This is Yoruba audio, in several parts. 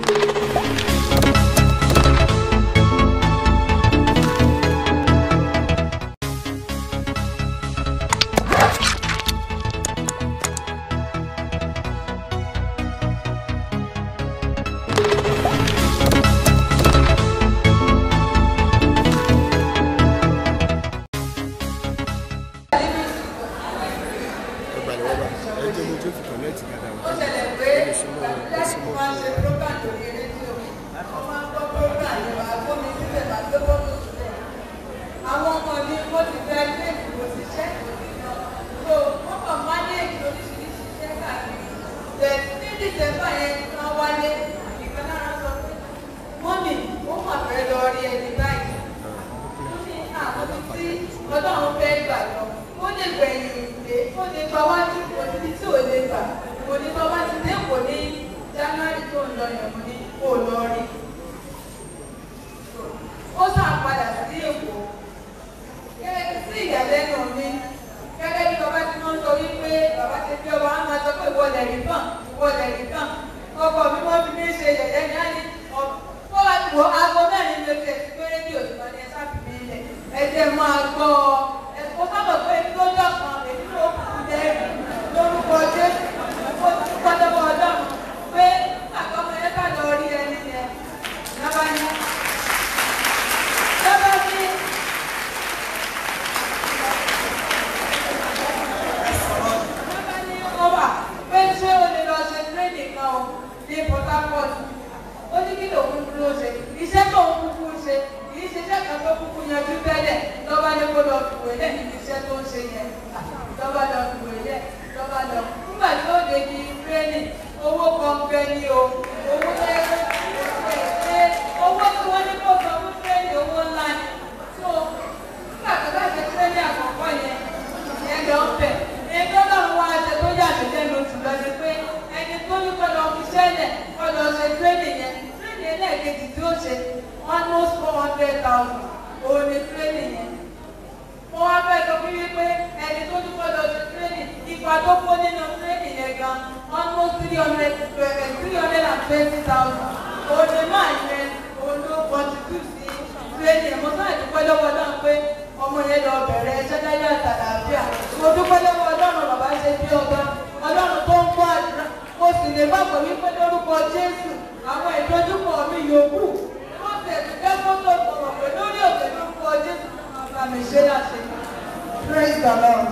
àwọn ọmọ mi wọ́n ti gba ilé ìwò ṣiṣẹ́ so wọ́n kàn manage oríṣiríṣi iṣẹ́ káàkiri bẹ́ẹ̀ ní dísẹ́mbà yẹn wọ́n wálé ìkan náà sọ pé mọ́mì ó mà fẹ́ lọ rí ẹni báyìí ó ní àwọn tí ọlọ́run fẹ́ gbà lọ ó lè gbẹ̀yìn ìdè ó lè gba wájú òtítí tí ò lè gbà kò ní bá wá ti dé kò ní january tó ń lọ yẹn mo ní kó lọ rí ó sàn padà sí èkó sí ìyàlẹ́nu mi gẹ́gẹ́ bí bàbá tí wọ́n sọ wípé bàbá ti fi ọba wọn máa sọ pé ìwọ lẹ̀rí kàn ìwọ lẹ̀rí kàn ọkọ mi wọ́n fi mí ṣe yẹ̀yẹ́ ní àní ọ wọ aago mẹ́rin ló ti ẹ̀sìn pé rédíò ti máa ní ẹ sábì mí lẹ̀ ẹ jẹ́ máa gbọ́ ẹ kó sábà pé lójọ́ kan èyí ló kù lẹ́rìí lórúkọ jésù ó ti pọ́dọ́wọ́ ọlọ́run pé àkọ́mọ ẹ bá lọ rí ẹni yẹn lọ́ba ní lọ́ba ní. Bàbá ní ó wà pé ṣé o lè lọ ṣe training kan o ní Port Harcourt. Ó ní kí lòun dúró ṣe. Iṣẹ́ tó ń kúkú ṣe kì í ṣiṣẹ́ kan tó kúkú yanjú tẹ́lẹ̀. Lọ́ba ní kó lọ fìwé lẹ̀ níbi iṣẹ́ tó ń ṣe yẹn. Lọ́ba lọ fìwé lẹ̀ lọ́ba lọ. Nígbà tí ó dé di training, owó kan gbẹ ní o. Owó lẹ́yìn ṣe owó tí wọ́n ní kó sọ fún training owó ńlá ni. So nígbà tó bá ṣe training àkọ́kọ́ yẹn, ìyẹn lọ bẹ̀ ẹgbẹ́ ọlọ́run wá ṣe tó yà mí lẹ́nu jùlọ ni pé ẹni tó ní kọ́ lọ fi ṣẹlẹ̀ kọ́ lọ ṣe tírénì yẹn tírénì ẹlẹ́ẹ̀kejì tí ó ṣe almost four hundred thousand òun ni tírénì yẹn. mo wá fẹ́ sọ fún yín pé ẹni tó ní kọ́ lọ ṣe tírénì ipa tó kó nínú tírénì yẹn gan almost three hundred three hundred and twenty thousand òun ni máa yẹn òun ló contribute sí tírénì yẹn mo sáà dúpẹ́ lọ́wọ́ náà pé ọmọ yẹn lọ bẹ̀rẹ̀ ẹṣẹ́ láyé àtàlàáfíà mo dúpẹ́ lọ́wọ́ ọlọ́run bàbá ṣe bí ọba ọlọ́run tó ń gbọ́ àdúrà mo sì lè bá pọ̀ wípé lórúkọ jésù àwọn ìdójúkọ mi yòókù mo tẹ̀sí fẹ́ fọ́tò sọ̀rọ̀ pé lórí òkè lórúkọ jésù máa bá mi ṣe láṣẹ. Praise the Lord.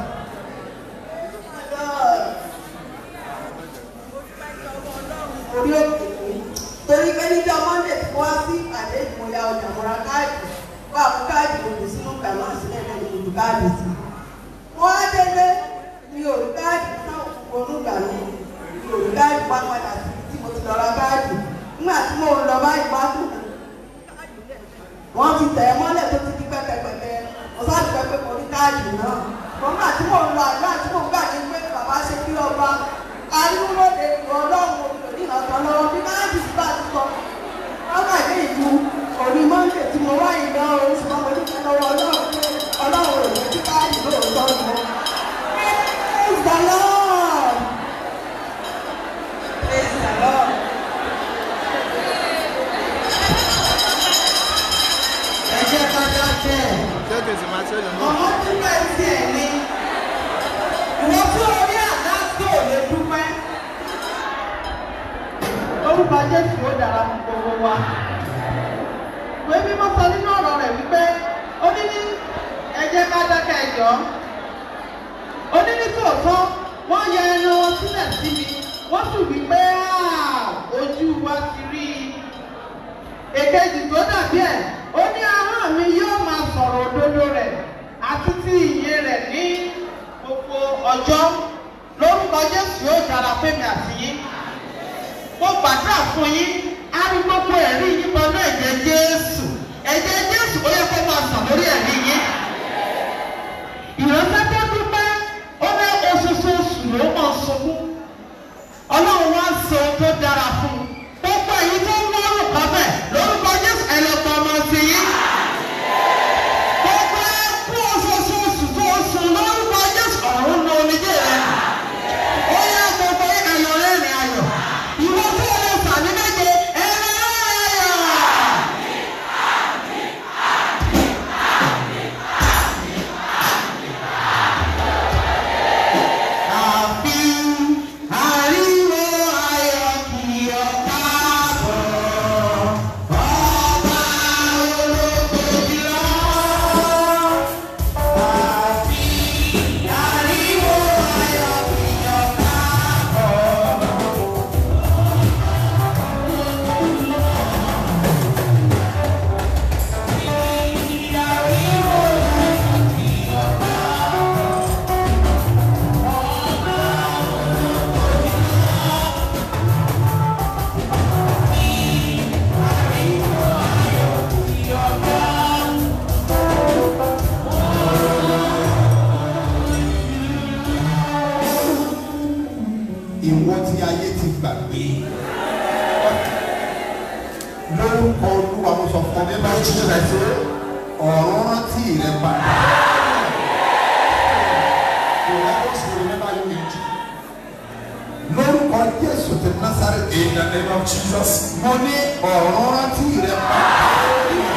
Orí òkè mi. Torí pé níjọ́ Monday tí wọ́n sí ìpàdé ìmọ̀ya ọjà mọ́ra káàdì wà fún káàdì òkè sínú pẹ̀lú àṣìlẹ̀ náà ní ìlú káàdì sí. Wọ́n á délé mi ò rí káàdì náà wọnú ìgbà mi. Mi ò rí káàdì wá padà sí tí mo ti lọ ra káàdì. Nígbà tí mo lọ báyìí wá kù. Wọ́n ti tẹ̀ ẹ́ mọ́lẹ̀ tó ti di pẹ́pẹ́pẹ́pẹ́. Mo sá ti pẹ́pẹ́ mo rí káàdì náà. Mọ̀mọ́ àti mò ń lọ àdúrà tí mò ń gbà ní pé bàbá ṣe kí ọba arúgbóde ìwọ ọlọ́run òbí ọ̀tọ̀ lọ́wọ́ bí káàdì sí bá ti sọ. Wọ́n gbà ní ìlú òní mọ́ndé tí mo wá ìgbà orin ṣùgbọ́n mo ní kí lọ́wọ́ ọlọ́run pé ọlọ́run ò ní kí káàdì lóòótọ́ ni mo. Praise the Lord. Praise the Lord. Ẹ jẹ́ ká dákẹ́ ọmọ dúpẹ́ tí ẹ̀ ní ìwọ tí orí àdá tó lè dúpẹ́ orúkọ jésù ó dára fún gbogbo wa ìwé mímọ́ sọ nínú ọ̀rọ̀ rẹ̀ wípé ó ní ní ẹ jẹ́ ká dákẹ́ ẹjọ́ ó ní ní tòótọ́ wọ́n yẹ ẹran wọn sílẹ̀ sí mi wọ́n sì wí pé ojú wa ti rí i èkejì tó dàbí ẹ̀ ó ní ahọ́n mi yóò máa sọ̀rọ̀ òdodo rẹ̀ àti ti ìyè rẹ̀ ní gbogbo ọjọ́ lórúkọ jésù yóò dára fẹ́mi àti yín mo gbàdúrà fún yín á rí gbogbo ẹ̀rí yín pẹ̀lú ẹ̀jẹ̀ jésù ẹ̀jẹ̀ jésù ó yẹ kó máa sàn lórí ẹ̀rí yín ìránṣẹ́ tó dúpẹ́ ó ní oṣooṣù ló máa sunkún ọlọ́run wá ń ṣe ohun tó dára fún un gbogbo èyí tó ń wọ́rùn kan bẹ́ẹ̀ lórúkọ jésù ẹ lọ pọ̀ ọmọ sí yín. gbogbo ẹkú oṣooṣù tó sùn lórúkọ jésù ọ̀run ní omijé rẹ. ó yá gbogbo ayọ̀ rẹ́rìn ayọ̀ ìwọ tó lè fà ní méje lórúkọ olúwa mo sọ fún ọ In the name of Jesus, I say, ọ̀run rántí rẹ padà the heavens will remember you in Jesus. lórúkọ jésù ti násàrẹ́tì In the name of Jesus, mo ní ọ̀run rántí rẹ padà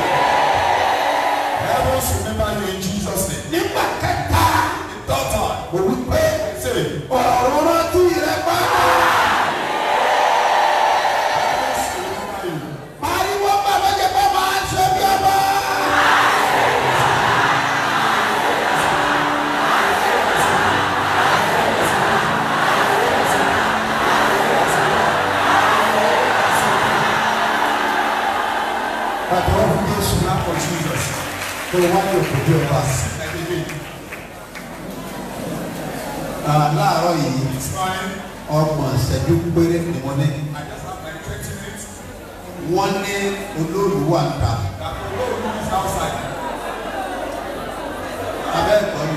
heavens remember you in Jesus' name. nígbà kẹta The third time, mo wí pé say, ọ̀run rántí rẹ padà heavens remember you. pariwo bàbá jẹ pé máa ń ṣe bí ọba. Pàtó wọn fún Jésù Clap for Jesus. tó wá ní òkú bí ọba. Like again, Ah, Láàárọ̀ yìí, it's fine. ọgbọ̀n ìṣẹ́jú péré ni wọ́n ní. I just have like 20 minutes. Wọ́n ní olóòlù wà ń ta. That the Lord is outside. Abẹ́ ẹ̀kọ́ ni.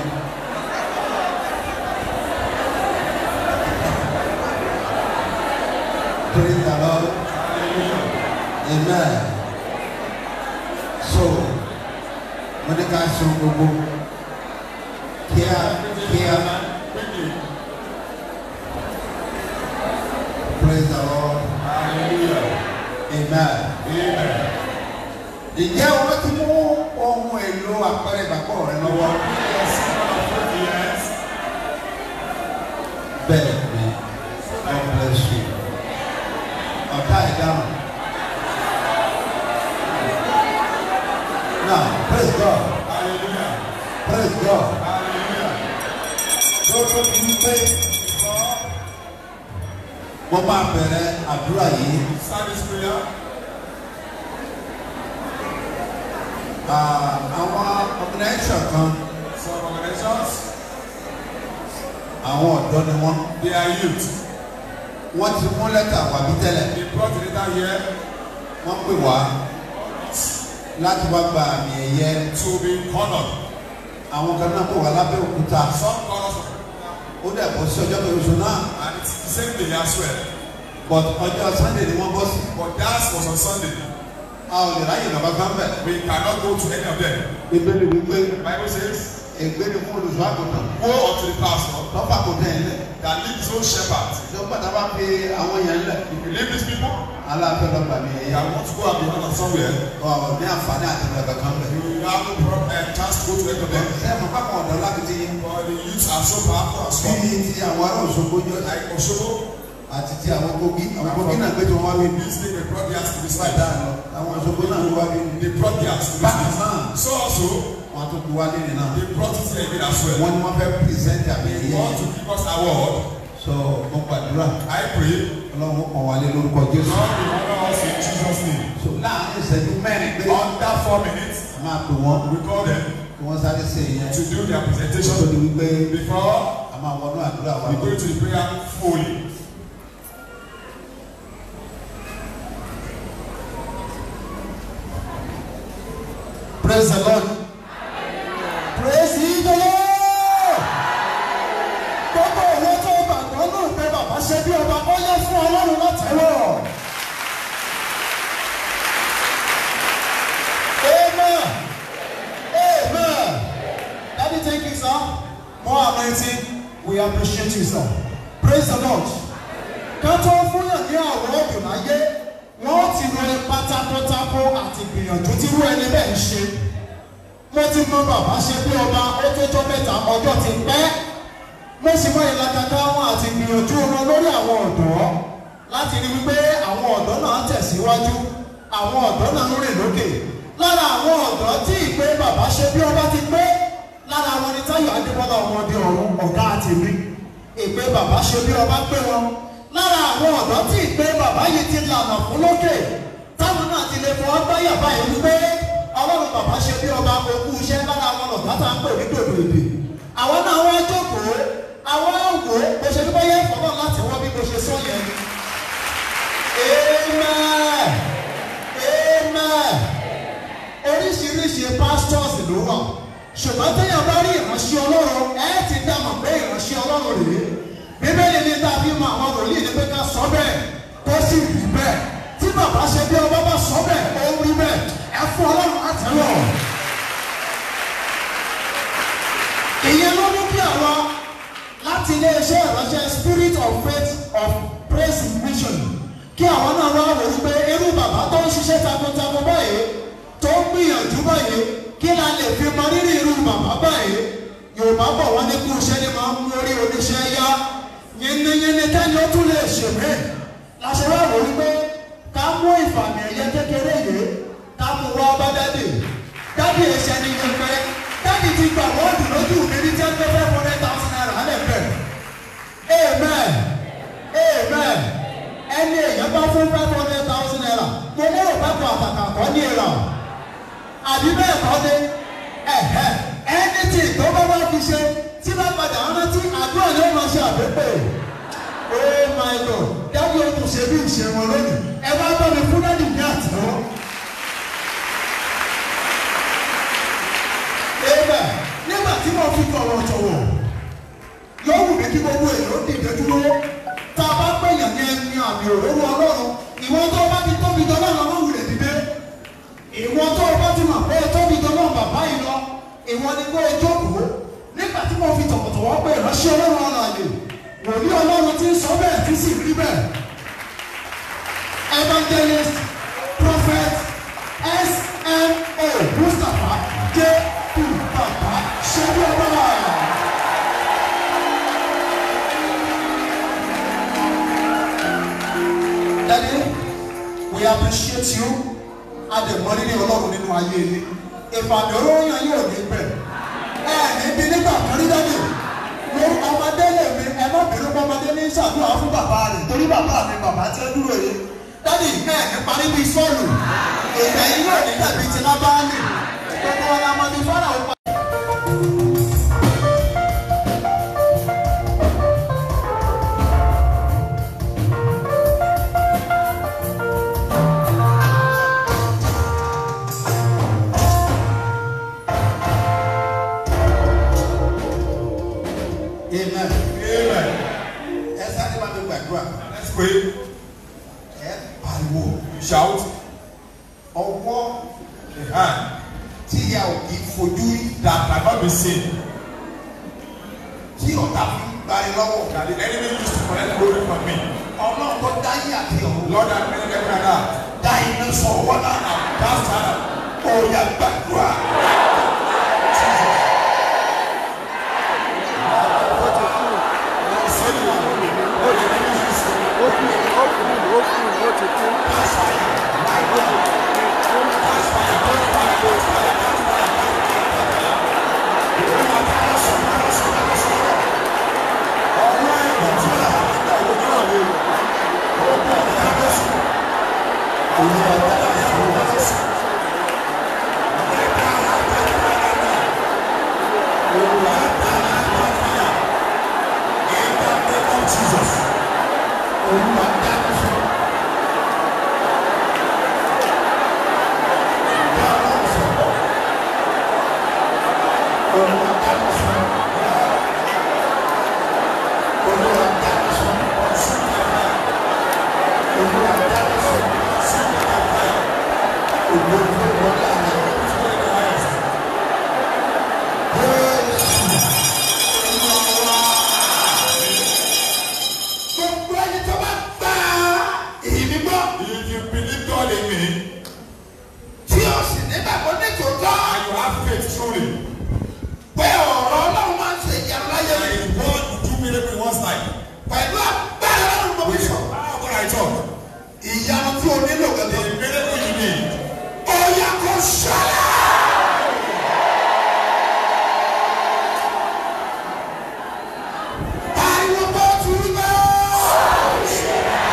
Praise the Lord. Amen. So, wọ́n ní ká ṣe ohun gbogbo kíá kíá. Quickly. Praise the Lord. Hallelujah. Amen. Amen. Ǹjẹ́ wọ́n ti mú ohun èlò àpẹẹrẹ ìgbàgbọ́ rẹ lọ́wọ́? Yes, man of faith, yes. Bẹ́ẹ̀ ni, God bless you. Ọ̀tá ìdáhùn. Now, praise God. Hallelujah. Praise God. Hallelujah. Lọ́dọ̀ mi ń pé mo máa bẹ̀rẹ̀ àdúrà yìí. Start this prayer. Ah, Àwọn organisation kan, Some organizations, àwọn ọ̀dọ́ ni wọ́n. they are youth. Wọ́n ti mú lẹ́tà wá bí tẹ́lẹ̀. They brought the letter here Wọ́n pè wá láti wá gba àmì ẹ̀yẹ. to be honored. Àwọn kan náà pè wá lábẹ́ òkúta. Some call us Ó dẹ̀ bọ́ sí ọjọ́ kejì oṣù náà. and it's the same day as well. But ọjọ́ Sunday ni wọ́n bọ́ sí. But that was on Sunday. A ò lè ráyè lọ́ba kan bẹ̀. We cannot go to any of them. Ìbéèrè wípé The Bible says, ègbé ni fún olùṣọ́ àgùntàn. Woe unto the pastor Lọ́fà kò tẹ̀ ẹ́ lẹ̀. that leads his own shepherd. Ṣé pàtàkì bá fi àwọn yẹn lẹ̀? If you leave these people, Aláàfẹ́ lọ́gbà mi you ẹ̀yà. want to go and be honored somewhere, Ọ̀ ní àǹfààní àti ìgbàgbọ́ kan bẹ̀. you will have no problem, uh, chance to go to any of them. Ṣé ẹ̀fọ́ pápá ọ̀dọ́ láti ti But the youths are so powerful and strong. bí ti àwọn ará Òṣogbo jọ Like Oshobo, àti ti àwọn Kogi. Àwọn Kogi náà gbé tí wọ́n wá bí ní. this day they brought theirs to this Bàtà life. lọ. Àwọn Òṣogbo náà ló wá bí ní. They brought theirs to this Bákan life. náà, So also, wọ́n tún fi wá lẹ́yìn náà. they brought it here again as well. Wọ́n ní wọ́n fẹ́ pírẹsẹ̀ntì àmì They ẹ̀yẹ. want to give us award. So mo gbàdúrà. I pray, Ọlọ́run kàn wá lé lórúkọ Jésù. God will honor us in Jesus' name. So láàárín ìṣẹ́jú mẹ́rin pé Under four minutes, a máa pè wọ́n we call them kí wọ́n sáré ṣe ìyẹn. to do their Tó presentation di wípé before a máa wọnú àdúrà wa we lọ. go to the prayer fully. Praise the Lord. Praise the Lord. gbogbo òwe tó gbàgbọ́ náà pé bàbá ṣe bí ọba ó yẹ fún ọlọ́run látẹ̀wọ̀. amen amen daddy thank you sir more anointing we appreciate you sir praise the lord. ká tó fúnyàn ní àwọn ọdún láyé wọ́n ti ro ipa takuntakun àti ìgbìyànjú tí irú ẹni bẹ́ẹ̀ ń ṣe mo ti mọ bàbá ṣe bí ọba ó tó tó mẹ́ta ọjọ́ ti pẹ́ mo sì mọ ìlàkàkà wọn àti ìgbìyànjú wọn lórí àwọn ọ̀dọ́ láti rí wípé àwọn ọ̀dọ́ náà tẹ̀síwájú àwọn ọ̀dọ́ náà ń rìn lókè lára àwọn ọ̀dọ́ tí ìpè bàbá ṣe bí ọba ti pé lára wọn ni táyọ̀ adébọ́lá ọmọdé ọ̀run ọ̀gá àti mi ìpè bàbá ṣe bí ọba pé wọn lára àwọn ọ̀dọ́ tí ìpè bàbá yìí ti lànà fún lókè táwọn náà ti lè fọwọ́ gbáyà báyìí wípé ọlọ́run bàbá ṣe bí ọba ogún iṣẹ́ lára àwọn ọ̀dọ́ tá à ń pè ní dòdò èdè àwọn náà wá jókòó àwọn wò ó bó ṣe dúpẹ́ yẹ fọlọ́ láti wọ́n bí bó ṣe sọ yẹn amen amen oríṣiríṣi pastors ló wà ṣùgbọ́n téèyàn bá rí ìránṣẹ́ ọlọ́run ẹ ti dá mọ̀ pé ìránṣẹ́ ọlọ́run rèé bíbélì ní tàbí mọ àwọn wòlíì ní pé ká sọ bẹ́ẹ̀ tó sì rí bẹ́ẹ̀ tí bàbá ṣe bí ọba bá sọ bẹ́ẹ̀ God. ìyẹn ló mú kí àwa láti iléeṣẹ́ ìránṣẹ́ spirit of faith of praise mission kí àwọn náà wá wò wípé irú bàbá tó ń ṣiṣẹ́ takuntakun báyìí tó ń gbìyànjú báyìí kí la lè fi mọ rírì irú bàbá báyìí yorùbá bọ̀ wọ́n ní kí iṣẹ́ ni máa ń mú orí oníṣẹ́ yá yínníyínní tẹ́ni ó tún lè ṣèmí láṣẹ wá wò wípé ká mú ìfàmì ẹ̀yẹ kékeré yìí ká mú wá bá dádì dádì ẹ̀ṣẹ̀ ni yẹn fẹ́ dádì ti gbà wọ́ọ̀dù lójú mi ní ten five hundred thousand naira lẹ́ bẹ̀ amen amen ẹni èèyàn bá fún five hundred thousand naira mo lérò pápá àtàkà kọ́ ní ìlà àbí bẹ́ẹ̀ kọ́ ni ẹ̀hẹ́ ẹni tí tó bá wá fi ṣe tí bá padà rántí àdúrà ni ó máa ṣe àbẹ́pẹ́ oh my god dábì ó tún ṣe bí ìṣe wọn lónìí ẹ bá bá mi fún dáàdì ní àtẹwọ́. ebe nígbà tí mo fi tọ̀wọ̀tọ̀wọ̀ yóò wù mí kí gbogbo èèyàn ó dìde dúró tá a bá pèèyàn ní ẹni àmì òróró ọlọ́run ìwọ tó bá ti tóbi jọ náà lọ́wọ́ wulẹ̀ dìde ìwọ tó bá ti mọ̀ pé tóbi jọ náà bàbá yìí lọ ìwọ ni kó o jókòó nígbà tí mo fi tọ̀wọ̀tọ̀wọ̀ pé ìránṣẹ́ ọlọ́run ọ̀nà àyè wòlíì ọlọ́run ti ń sọ bẹ́ẹ̀ tí sì rí bẹ́ẹ̀ evangelist prophet smo mustapha j u baba ṣẹ́bí ọba. Daddy, we appreciate you adẹ̀mọ́rírì ọlọ́run nínú ayé yìí ìpàdé olóyún yóò ní bẹ̀ ẹ níbi nígbà kan rí dájú ló ọmọdé lè mi ẹ má bínú pé ọmọdé ní ṣàdúrà fún bàbá rẹ̀ torí bàbá mi bàbá tí ó dúró yìí dádì ẹ ní parí bíi sọ́ọ̀lù èdè yìí yóò ní tẹ̀bí ti lábáàlì gbogbo ọlọmọdé fọ́nà ó pa. amen Amen. ẹ sáré wá mi gbàdúrà Let's pray. ẹ pariwo You shout. ọwọ́ The hand tí a ò kì í fojú rí that cannot be seen. tí ọ̀tá fi ń gbani lọ́wọ́ That the enemy used to collect glory from me. ọlọ́run tó dáyé àti ọ̀run Lord, I pray that right now. dá iná sọ wọ́n náà That's time. ọ̀yà gbàdúrà. gbogbo ẹni tó bá gbà èmi gbọ́ If you believe God in me tí o sì nígbàgbọ́ ní tòótọ́ and you have faith truly, pé ọ̀rọ̀ ọlọ́run máa ń ṣe ìyanu láyé and mi if God will do miracle in one's life, pẹ̀lú agbára ọlọ́run mo fi sọ how can I talk? ìyanu tí o nílò The gẹ́gẹ́ miracle you need, ó yá kó ṣẹlẹ̀. Pariwo bó tu rí bẹ́ẹ̀.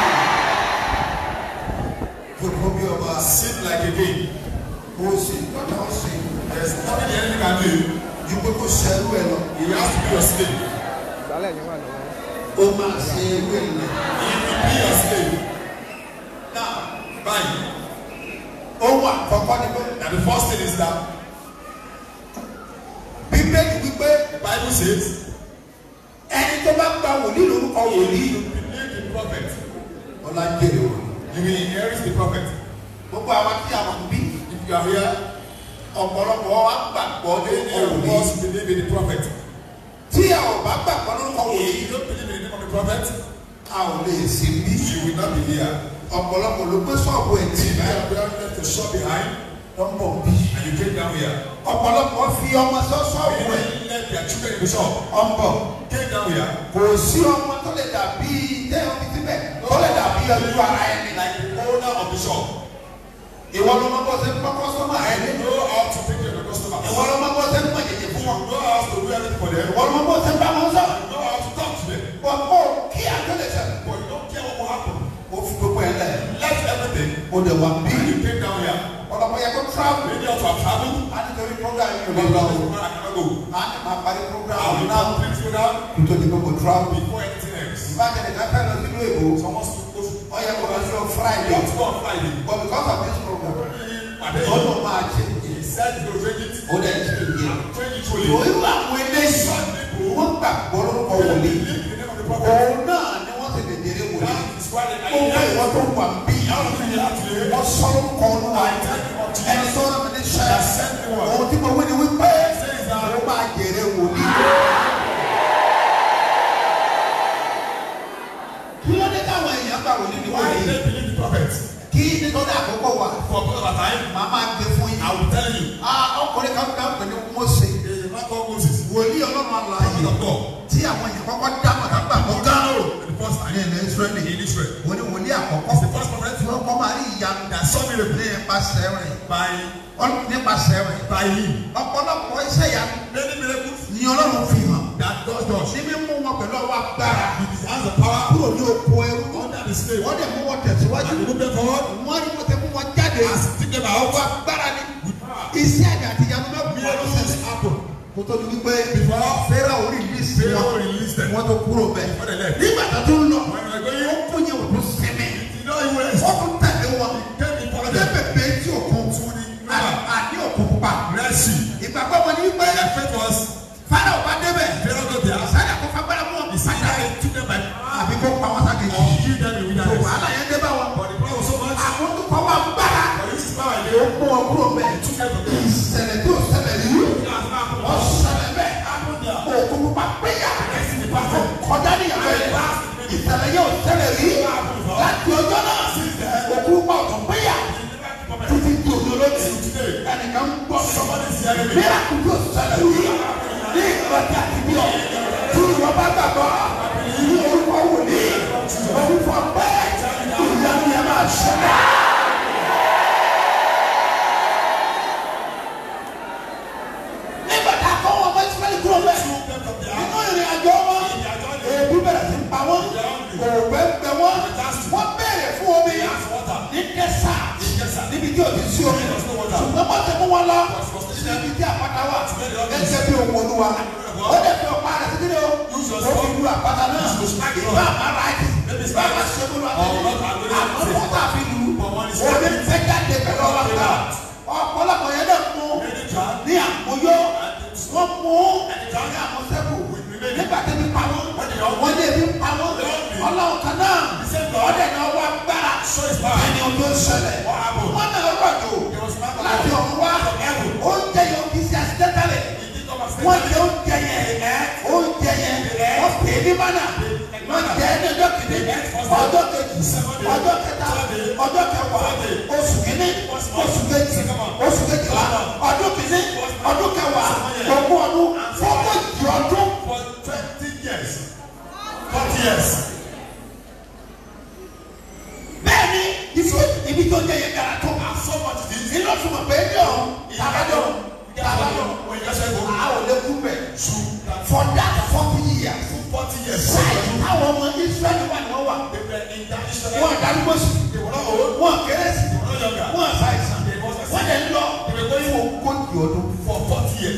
Gbogbo bí ọba sit like a king. ó sì lọ́nà ó sì There's nothing the enemy can do. ju pé kó ṣẹlú ẹ lọ. He has to be your slave. Ó máa ṣe ewé ilẹ̀. He will be your slave. Náà Báyìí, ohun àkọ́kọ́ ni pé now the first thing is that Bíbélì wípé the Bible says, ẹni tó bá gba wòlíì lórúkọ if wòlíì you believe the prophet, ọlá jèrè wò. you will inherit the prophet. Gbogbo àwọn tí a mọ̀ bí If you are here ọ̀pọ̀lọpọ̀ wa gbàgbọ́ Many lórúkọ of wòlíì us believe in the prophet. tí a ò bá gbàgbọ́ lórúkọ If wòlíì you don't believe in the name of the prophet, a ò lè sí bí you will not be here. ọ̀pọ̀lọpọ̀ ló gbé sọ́ọ̀bù ẹ̀ tì You báyìí have left the shop behind lọ́pọ̀ bí and you came down here. ọ̀pọ̀lọpọ̀ fi ọmọ sọ sọ́ọ̀bù ẹ̀ Many left their children in the shop. ọ̀nbọ̀ Came down here kò sí ọmọ tó lè dàbí tẹ́yọ̀ fi síbẹ̀ tó lè dàbí ọdún ara ẹni like the owner of the shop. ìwọ ló mọ bó ṣe ń kọ́kọ́ sọ́mọ ẹ̀ ní You know how to take care of the customers. ìwọ ló mọ bó ṣe ń pàjẹ́jẹ́ fún You wọn know how to do everything for them. ìwọ ló mọ bó ṣe ń bá wọn sọ You know how to talk to them. wọn kó kí àtúndẹ̀ sẹ́nu But you don't care what will happen. ó fi gbogbo ẹ̀ lẹ̀ Left everything ó dẹ̀ wá bí and you came down here. ọ̀dọ̀mọ̀ yẹ kó travel Maybe out to have traveled. á ní torí program yìí ò lè But lọ that's o where I cannot go. á ní máa parí program I will náà not please you now nítorí gbogbo travel before anything else. ìbájẹ́ nìkan fẹ́ lọ sílùú èkó Someone to go to ó yẹ kó lọ sí ọ You friday have to go on Friday. but because of this program And then ó lọ máa ṣe he said he will change it. ó dẹ̀ ṣe ìyẹn. Change it fully. Òyìnbó àwọn eléyìí wọ́n gbàgbọ́ lórúkọ wòlíì. Believe in the name of the prophet. Òun náà ni wọ́n ti lè dèrè wòlíì. That is why they Ó wá are ìwọ́n tó wà ń bí. How do you have to Wọ́n sọ lórúkọ olúwa. Ẹni tó rán mi ní sẹ́. Òun tí mo wí ni wípé mo máa jèrè wòlíì. Kí ló dé táwọn èèyàn gbà wòlíì ní Why do wòlíì? they believe the prophet? Kí nítorí àkókò wà. For because of time, Màá máa gbé fún yín. I will tell you. Ah, Ọkùnrin kan gbà pé ní Mósè. He is not called Moses. Wòlíì ọlọ́run Prophet àlàyé. of God. Tí àwọn èèyàn kọ́kọ́ dámọ̀ ká gbàgbọ́ gán. For the first ní time ilẹ̀ Ísírẹ́lì in Israel. wọ́n ní wòlíì It's àkọ́kọ́ the first prophet tí wọ́n kọ́ máa rí ìyanu that saw miracle nípasẹ̀ rẹ̀ by Ọl- nípasẹ̀ rẹ̀ by him. ọ̀pọ̀lọpọ̀ iṣẹ́ ìyanu Many miracles ni Ọlọ́run fi hàn that God does. ní mímú wọn pẹ̀lú ọwọ́ agbára He has the power kúrò ní oko ẹrú under the slave. wọ́n dẹ̀ mú wọn tẹ̀síwájú And he moved them forward. wọ́n ní wọ́n ti mú wọn jáde As he took them out, ọwọ́ agbára ni iṣẹ́ àgbà àti ìyanu náà bí wọ́n miracles ṣẹlẹ̀ happen. kó tó di wípé Before Fẹ́ràn orí ìlísì Pharaoh wọn released them. wọ́n tó kúrò bẹ́ẹ̀ Before they left. nígbà tó tún lọ When they were ó going, kún yẹn òtún sinmi you know he was wọ́n tún tẹ̀lé wọn came in front of ọjọ́ them bèbè tí òkun to the river. àní òkun pupa Red Sea. ìgbàgbọ́ wọn ni wípé Their faith was Fáráò bá débẹ̀ Pharaoh got there. sáré kó fagbára mú wọn He said padà that he took them by àbí kó pa wọn sáké or kill them in tó wilderness. wàhálà yẹn dé bá wọn But the power was so much. àwọn tó kọ́ wọn gbára But this is power ó they mú wọn kúrò bẹ́ẹ̀ took them from them. ìṣẹ̀lẹ̀ tó ṣẹlẹ̀ rí That's not happened. wọ́n ṣẹlẹ̀ bẹ́ẹ̀ Happened there. òkun pupa péyà kọjá níyàwó yẹn ìṣẹ̀lẹ̀ yóò ṣẹlẹ̀ rí láti ọjọ́ náà òkun pupa ọ̀tún péyà títí di òde olóòtú ẹnìkan ń gbọ́ mìíràn kò tó ṣẹlẹ̀ rí ní ìgbàjà àti bí ọ tí ìwọ bá gbàgbọ́ ní orúkọ wòlíì orúkọ pé ìyanu yẹn máa ṣẹlẹ̀. nígbà tá a kọ́ wọn bá ìsúkẹ́lì kúrò bẹ́ẹ̀ nínú ìrìn àjò wọn èébú bẹ̀rẹ̀ sí pa wọ́n òògbẹ́ gbẹ wọ́n wọ́n béèrè fún omi ní kẹsà níbi tí o ti sí omi ṣùgbọ́n wọ́n ti mú wọn lọ níbi tí àpáta wà gẹ́gẹ́ bí ohun olúwa ó dẹ̀ fi ọ̀pá rẹ̀ sí kíni o ó fi lu àpáta náà ìbá àmàrà àti ìbá àmàṣẹ́gun àti àmọ́ wọ́n tà fi lu omi fẹ́ jáde pẹ̀lú ọlọ́pàá ọ̀pọ̀lọpọ̀ yẹn dẹ̀ mú ní àmúyó wọ́n mú ní àmúsẹ́kù nígbà tí mi pa wọ́n wọ́n lé mi pa wọ́n ọlọ́run kan náà ọdẹ náà wá gbára ẹni o tó ṣẹlẹ̀ wọ́n náà rọ̀jò láti ọ̀run wá oúnjẹ yẹn o kì í ṣe àṣìṣẹ́tẹ̀lẹ̀ wọ́n jẹ oúnjẹ yẹn oúnjẹ yẹn wọ́n pè é ní mánà wọ́n jẹ ẹ́ ní ọjọ́ kìíní ọjọ́ kejì ọjọ́ kẹta ọjọ́ kẹwàá oṣù kìíní oṣù kejì oṣù kejìlá ọdún kìíní ọdún kẹwàá ogún ọdún fọ́kọ̀jì ọdún For twenty years. Forty years. bẹ́ẹ̀ ni ibi ibi tó jẹ́ yẹn gara tó And so much it is. nínú ọ̀sùnmọ̀ pé ní ọ̀hún tàbájọ́ tàbájọ́ When you say go, a ò lè kú bẹ̀ shoot that for that forty years forty years. sáyé táwọn ọmọ israẹli wà ní wọ́n wà They were in that Israel. wọ́n darúgbó sí They were not old. wọ́n kéré sí They were not younger. wọ́n ṣàìsàn wọ́n lè lọ They were going for ogójì ọdún. for forty years.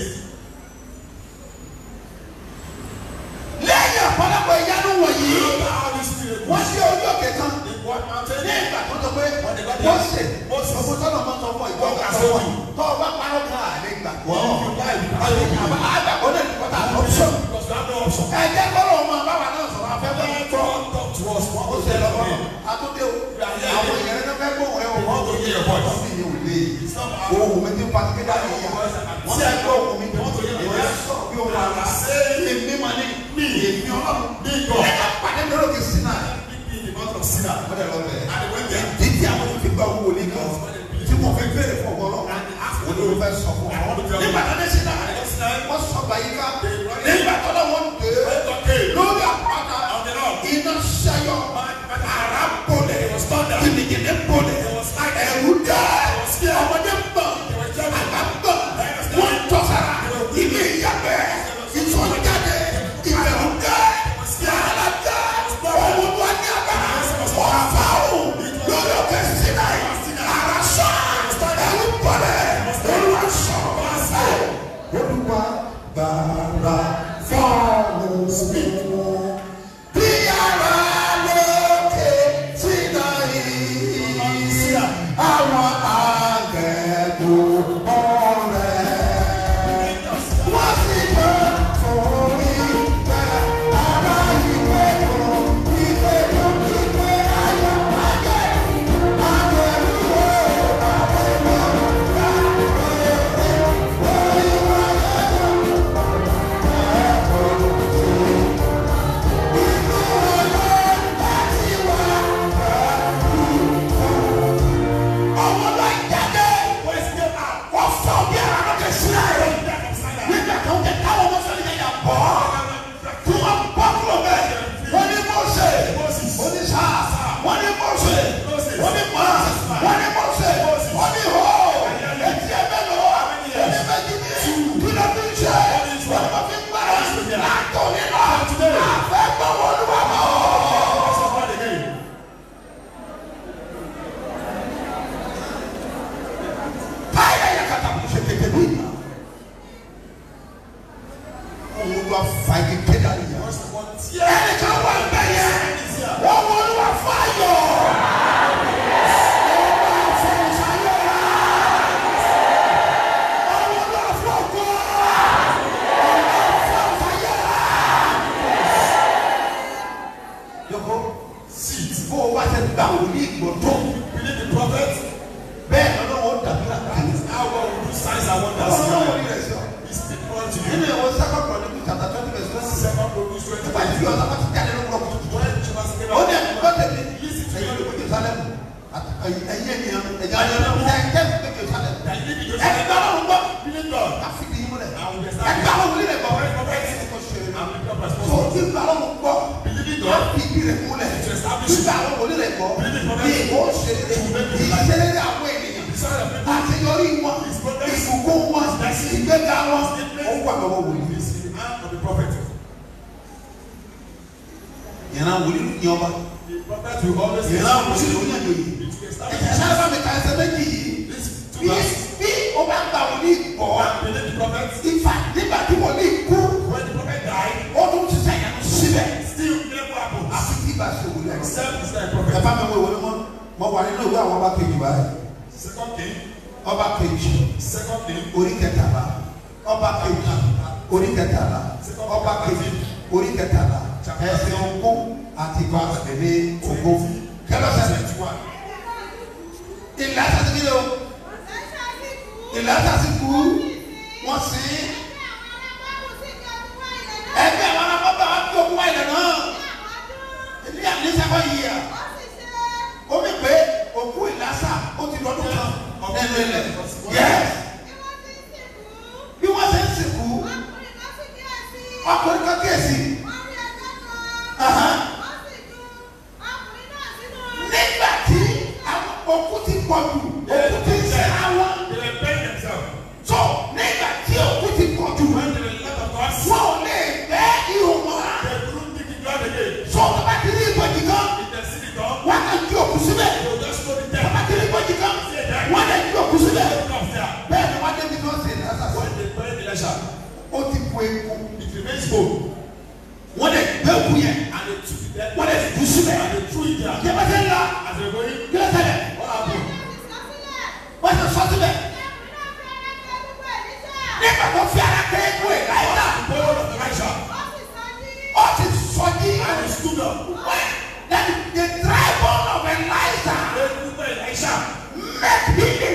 lẹ́yìn ọ̀pọ̀lọpọ̀ ìyanu wọ̀nyí After all these miracles, wọ́n ṣe ojú òkè kan they went mountain. ní ìgbà tó sọ pé When they got wọ́n there, ṣe Moses. gbogbo tọ́lọ̀ máa ń sọ fún ìjọ What ọ̀gá has sọ fún he yìí tó o bá parọ́ kan àlè gbàgbọ́ If you die, you cannot live. àbá àgbàgbọ́ náà ní kọ́tà option Because you have no option. ẹ̀jẹ̀ kọ́lọ̀ ọmọ báwa náà sọ̀rọ̀ afẹ́fẹ́ gbọ́ God talk to us. ó What ṣe was lọ́wọ́ the àtúndé o àwọn èèyàn náà fẹ́ gbóhùn ẹ o want to hear your voice. àwọn mi ní òde ohun mi ti pa kékeré àyè yá wọ́n ti gbọ́ ohun mi tó ìwé sọ bí ohun àgbà èmi mà ní èmi ọlọ́run ẹ̀ ká pàdé lọ́rọ̀ kì í sí náà wọ́n dẹ̀ lọ bẹ̀ títí àwọn tó fi gba owó wòlé kan tí wọ́n fẹ́ bèrè fún ọgbọ́n náà wọ́n ló fẹ́ sọ fún ọ. nígbà tó dé sí náà wọ́n sọ báyìí ká nígbà tó dé wọ́n dé lórí àpáta iná ṣayọ ara bolẹ̀ kìnìkìnì bolẹ̀ ẹ̀rù dá ọmọdé bọ̀ àgbà bọ̀ wọ́n tọ́sara ilé ìyàgbẹ́ ìsọ̀jáde ìbẹ̀rù dá yàrá dá ọmọ wa ní agbára ọ̀fà o lórí òkè sinai ara sọ ẹ̀rù bolẹ̀ olúwa sọ olúwa gbàrà fọ́ọ̀mù mi bí ara lókè sinai àwọn àgẹ̀dùn ọ̀rẹ́ wọ́n sì bá forí gbà ara ìwé kan ìwé kan ìwé ayọ̀ ayé àgẹ̀dùn ọ̀rẹ́. ọmọ lọ jáde wọ́n fọ bí ara ló kẹ sí ayé nígbà tó ń kẹ káwọn ọmọ sọ nígbà yà bọ́ tí wọ́n bọ́ kúrò bẹ́ẹ̀ wọ́n ní mọ̀ọ́sẹ̀ wọ́n ní sá wọ́n ní mọ̀ọ́sẹ̀ wọ́n ní mọ̀ wọ́n ní mọ̀ọ́sẹ̀ wọ́n ní hó etí ẹ bẹ́ẹ̀ lọ ẹni bẹ́ẹ̀ jí ní kí ló fi ń ṣe wọ́n ní wọ́n fi ń gbára látọ̀ nínú àfẹ́ gbọ́ wọ́n lù wà mọ́. Paya ya kata mshekeke bwina. Olúwa fàyè kéda nìyà. Ẹnì kan wà bẹ́yẹ. Wọ́n wọ olúwa fàyọ̀. Olúwa fọ̀nsayọ̀ rà. Olúwa fọ̀kọ́. Olúwa fọ̀nsayọ̀ rà. Yọ̀kọ́ bó o bá ṣe gbà wòlíì gbọ̀dọ̀ bẹ́ẹ̀ lọ́nà wọn dàbí àkàlẹ́. Ọlọ́run wọlé rẹ̀ sọ. nínú ìwọ sábà kọ̀ ní kùtà tàbí ọdún bẹ̀rẹ̀ sọ́ọ́ nípa ìdí ọ̀la bá ti jáde lóko lọ́kọ̀ tuntun. ó ní ẹ̀kú bá tẹ̀lé ẹ̀yìn olùkọ́ Jerusalem ẹ̀yìn ènìyàn ẹ̀jẹ̀ àjẹmọ́ ẹ̀jẹ̀ ìgbẹ́ Jerusalem. ẹ̀gbẹ́ ọlọ́run gbọ́ káfíńdì yìí múlẹ̀ ẹ̀gbẹ́ ọlọ́run wọlé rẹ̀ gbọ́ so tí ìgbà ọlọ́run gbọ́ káfíńdì rẹ̀ múlẹ̀ ìgbà ọlọ́run wọlé rẹ̀ gbọ́ ní ìwọ òṣèré ìṣẹ̀lẹ̀ àwọn ènìyàn àṣeyọrí wọn ìbùkún wọn ìgbéga wọn ó wà lọ́wọ́ wòlíì. yẹn wòlíì ní ọba yẹn wòlíì ní ọjọ́ yìí ẹ̀jẹ̀ sábà bá mi ka ẹsẹ̀ méjì yìí bí bí o bá gba wòlíì bọ̀ ìfà nígbà tí wòlíì kú ó tún ti sẹ́yìn lọ síbẹ̀ àfi tí ìbá ṣe wòlíì ẹ̀ ẹ̀ bá mi wọ ìwé mọ́ mọ́ wà nínú ìwé àwọn ọba kejì báyìí ọba kejì orí kẹtàlá ọba kejì orí kẹtàlá ọba kejì orí kẹtàlá ẹsẹ̀ ogún àti ìgbà àgbẹ̀lẹ̀ ogún kẹlọ sẹlẹ ìlà sasi kí ló ìlà sasi kú wọn sí ẹgbẹ́ àwọn arábọ́bà wọn kí ogún wáyé lẹ́nu ẹbí àdínsẹ́kọ̀ yìí à omi pé òkú ìlàsà ó ti lọ́dún kan nínú ilẹ̀ yẹ́s bí wọ́n ṣe ń sìnkú ọkùnrin kan kíyèsí nígbà tí àwọn òkú ti pọ̀ jù òkú ti sẹ́ àwọn tó nígbà tí òkú ti pọ̀ jù wọ́n ò lè gbẹ́ ihò wọn tó tó bá ti rí ìbòjì kan wọ́n á ju òkú síbẹ̀ tó bá ti rí ìbòjì kan wọ́n á ju òkú síbẹ̀ bẹ́ẹ̀ ni wọ́n á débi tó ṣe ní asase ó ti bu eku wọ́n lè gbé òkú yẹn wọ́n lè du síbẹ̀ yẹ́bàtẹ́ ńlá kílẹ̀ sẹ́lẹ̀ wọ́n ti sọ síbẹ̀ nígbà tó fi ara kẹ́ eku ẹ̀ láyé náà ó ti sọ jí wọ́n lẹ́nu the tribal of Elisha make him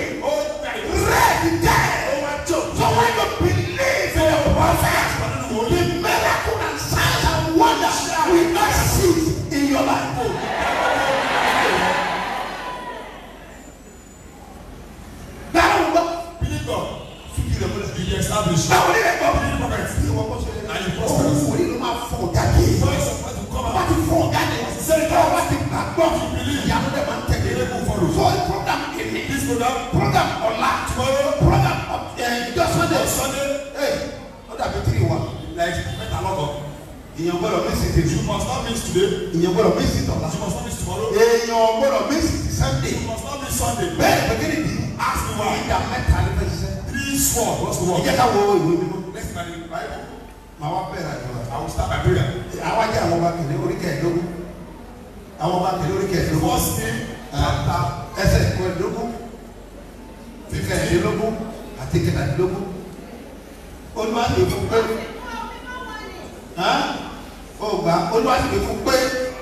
Speak up. fífi rẹ̀ múlẹ̀. You be established. báwo ni rẹ̀ gbọ́. You be prophet. bí wọ́n kọ́ sọ́yẹ́. And you prosper. òun wòlíì ló máa fọ̀ jáde. Voice of God will come bá out. ti fọ̀ jáde. Say tọ́ God. bá ti gbàgbọ́. believe. ìyanu dẹ̀ máa ń tẹ̀lé. Miracle follow. so program kìíní. This program. program ọ̀la. Tomorrow. program ìjọ sunday. Sunday. ee ó dàbí tiri wa. Like mẹ́ta lọ́kọ̀. ìyẹn gbọ́dọ̀ mí sí tèmi. You must not miss today. ìyẹn gbọ́dọ̀ mí sí tọ̀la. You must not miss tomorrow. èèyàn gbọ́dọ̀ mí sí sunday. You must not miss Sunday. bẹ́ẹ̀ pẹ̀kẹ́rì bí. Ask me why. ìdá mẹ́ta ní fẹ́ ṣiṣẹ́. Three sword. What's the word? ìjẹ́ ká wo ìwé mímọ́. Let's start the Bible. màá wá bẹ̀rẹ̀ àjọ I will start by prayer. àwọn ajá àwọn ọba kìnìún orí kẹẹ̀ẹ́dógún àwọn ọba kìnìún orí kẹẹ̀ẹ́dógún First thing, ẹ̀ẹ́dá ẹsẹ̀ kẹẹ̀ẹ́dógún kẹẹ̀ẹ́dógún àti kẹẹ̀ẹ́dógún olúwa ti fún pé ó gbà olúwa ti fún pé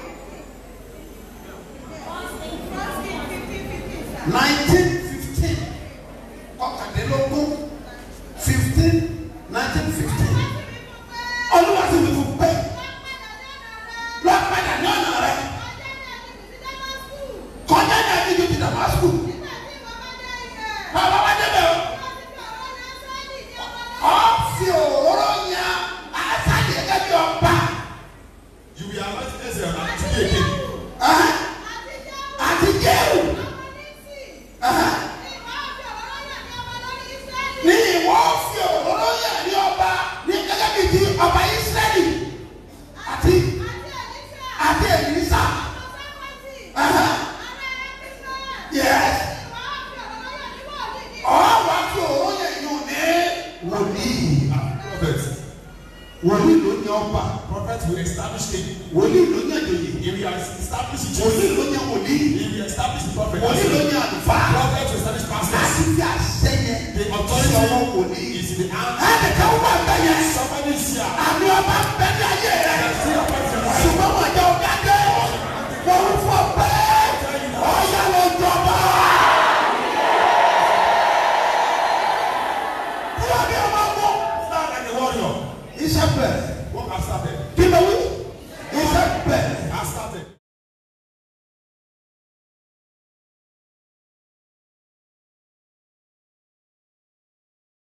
nineteen fifteen ọ̀kàdínlógún fifteen nineteen fifteen olúwa ti fún pé lọ́ọ́ padà ní ọ̀nà rẹ̀ kọjá ní àdéjọ́ ti damasku bàbá wa débẹ̀ o ọ̀ fi òróró yan àṣàjì gẹ́gẹ́ bí ọba you will anoint Ezra and today again. ẹ̀hẹ́n, àti jéhù ẹ̀hẹ́n, ní ìwọ fi òróró yan ní ọba ní gẹ́gẹ́ bí ti ọba Ísírẹ́lì àti àti Èlísà ẹ̀hẹ́n, yes ọ̀ wá fi òróró yan yùn ní wòlíì Prophet. wòlíì ló ní ọba Prophet will establish king. wòlíì ló ní àjòyè He will establish the wòlíì church. ló ní wòlíì He will establish the prophet. wòlíì ló ní àlùfáà Prophet will establish pastors. láti fi àṣẹ yẹn The sí ọwọ́ authority wòlíì. is in the hand. ẹnìkan wà bẹ́ẹ̀ yẹn Somebody is here. àmì ọba ń bẹ ní ayé rẹ See your prophet. ṣùgbọ́n wọ́n jẹ́ ọ̀gá dé wọ́n ń fọ pé ọ̀yà ló jọba. Kúrò ní ọmọ mú. Stand like a warrior. Iṣẹ́ bẹ̀rẹ̀ Walk after them. kí ló wí.